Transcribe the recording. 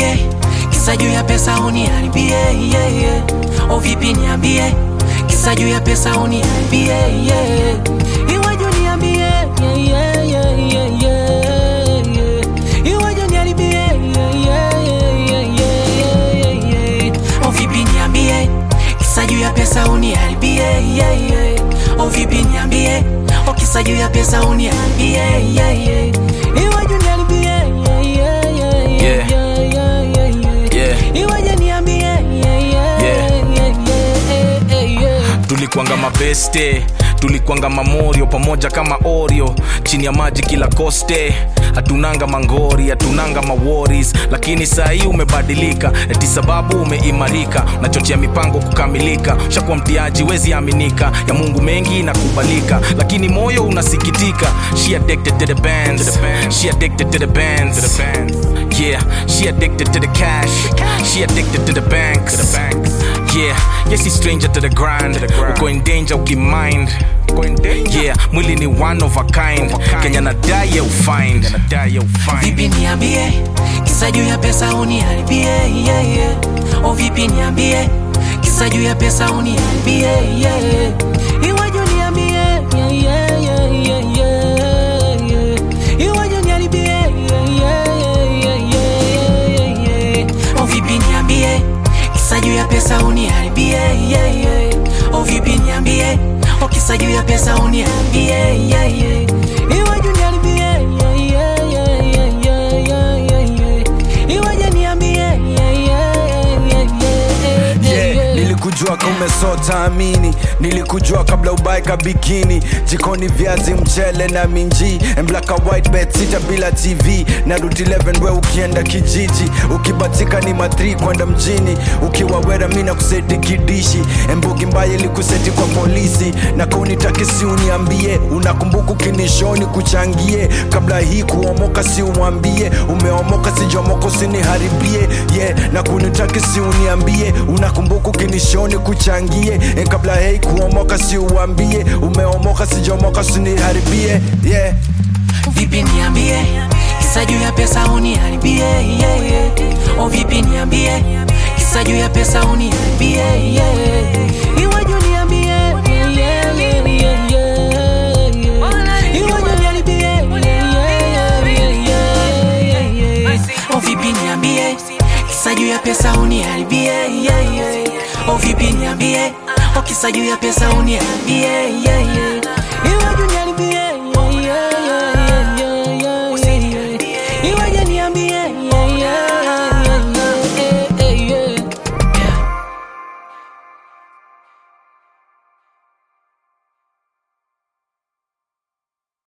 niambie kisa juu ya pesa uniharibie yeah, yeah. O vipi niambie kisa juu ya pesa uniharibie yeah, yeah. Iweje niambie yeah, yeah, yeah, yeah, yeah, yeah. Iweje niharibie yeah, yeah, yeah, yeah, yeah, yeah. O vipi niambie kisa juu ya pesa uniharibie yeah, yeah. O vipi niambie o kisa juu ya pesa uniharibie yeah, yeah. Iweje niharibie yeah, yeah, yeah, yeah, Yeah. yeah, yeah, yeah, yeah. Yeah. Iweje niambie yeah, yeah, Yeah. yeah, yeah, yeah, yeah. tulikwanga mabeste tulikwanga mamorio pamoja kama oreo chini ya maji kila koste hatunanga mangori hatunanga maworis lakini saa hii umebadilika eti sababu umeimarika nachochea mipango kukamilika shakuwa mtiaji wezi aminika ya mungu mengi inakubalika lakini moyo unasikitika she addicted to the bands she addicted to the bands yeah she addicted to the cash she addicted to the banks yeah yes she's stranger to the grind uko in danger ukimind yeah mwili ni one of a kind kenya nadai ya ufind vipi niambie kisa juu ya pesa uniharibie yeah, yeah. o vipi niambie kisa juu ya pesa uniharibie yeah, yeah. iweje niambie yeah, yeah, yeah, yeah, yeah, yeah. iweje niharibie yeah, yeah, yeah, yeah, yeah, yeah. o vipi niambie kisa juu ya pesa uniharibie yeah, yeah. o vipi niambie o kisa juu ya pesa uniharibie yeah, yeah. iweje niharibie yeah, yeah, yeah, yeah, yeah, yeah, yeah, yeah. iweje niambie yeah, yeah, yeah, yeah, yeah, yeah, yeah, nilikujua kumesota amini nilikujua kabla ubaeka bikini jikoni viazi mchele na minji and black and white bed sita bila tv na rut 11 we ukienda kijiji ukibatika ni matri kwenda mjini ukiwa wera mi na kuseti kidishi embugi mbaya ilikuseti kwa polisi na kaunitaki si uniambie unakumbuka ukinishoni kuchangie kabla hii kuomoka si umwambie umeomoka sijomoka usiniharibie yeah, na kunitaki si uniambie unakumbuka ukinishoni kuchangie e kabla hei kuomoka si uambie umeomoka sijomoka usiniharibie yeah. vipi niambie kisa juu ya pesa uniharibie yeah, yeah. o vipi niambie kisa juu ya pesa uniharibie yeah, yeah. iweje niambie yeah, yeah, yeah, yeah, yeah, yeah. Iweje niharibie yeah, yeah, yeah, yeah, yeah, yeah. o vipi niambie kisa juu ya pesa uniharibie yeah, yeah. o vipi niambie o kisa juu ya pesa uniharibie yeah, yeah.